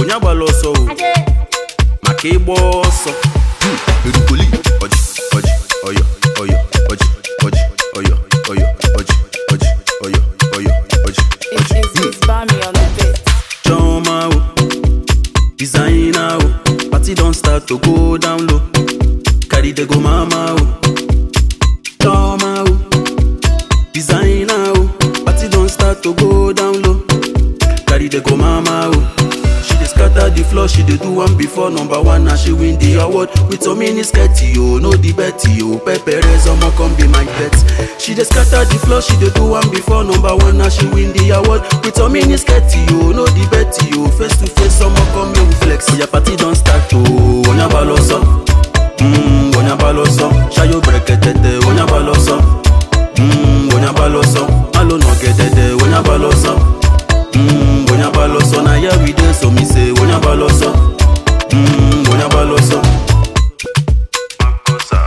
onye agbala ọsọ o maka ịgba ọsọ erukoli ọjị ọjị ọyọ ọyọ ọjị ọjị ọyọ ọyọ ọjị ọjị ọyọ ọyọ ọjị It's, it's, it's Bami on the beat. Choma o, designer o, party don start to go down low. Carry the go mama o. Choma o, designer o, party don start to go down low. Carry the go mama o. She dey scatter the floor, she dey do one before number one and she win the award with some mini skirty o, no the betty o. Pepperez omo come be my pet. She dey scatter the floor, she dey do one before number one and she win the award with some mini skirty o, no the betty o. Face to face omo come make we flex. Oya party don start o, onya baloso. Mm, onya baloso. Ṣayo breketete, onya baloso. Mm, onya baloso. Malo nọgẹdẹdẹ, onya baloso. Mm, onya baloso. Na here we dey so me say onya baloso. Mm, onya baloso. Makosa.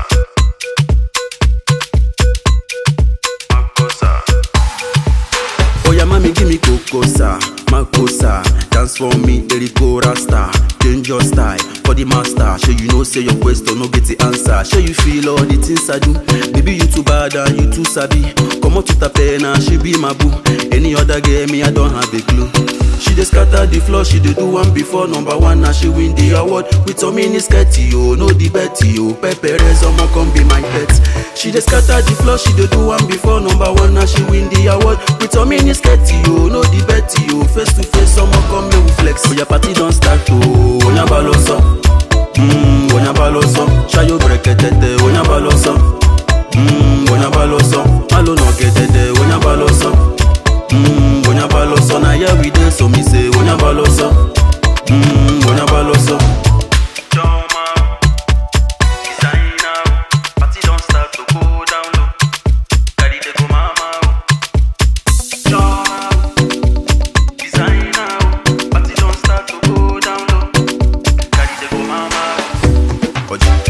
Makosa. Oya mami give me kokosa, makosa Dance for me, Eriko Rasta Change your style for the master Sure you know say your question no get the answer Sure you feel all the things I do Baby you too bad and you too sabi Come out to Tapena, she be my boo Any other girl me I don't have a clue She dey scatter the floor, she dey do one before number one and she win the award with some mini skirty oh, no the betty oh. Pepperez omo come be my pet. She dey scatter the floor, she dey do one before number one and she win the award with some mini skirty oh, no the betty oh. Face to face omo come make we flex. Oya party don start oh, onya baloso, mm, onya baloso, ṣayo breketete onya baloso, mm, onya baloso, malo nọgẹdẹdẹ onya baloso. Mm, onya baloso na here we dey so me say onya baloso mm, onya baloso. Choma, designer, party don start to go down low. Carry the go mama. Choma, designer, party don start to go down low. Carry the go mama. Oji,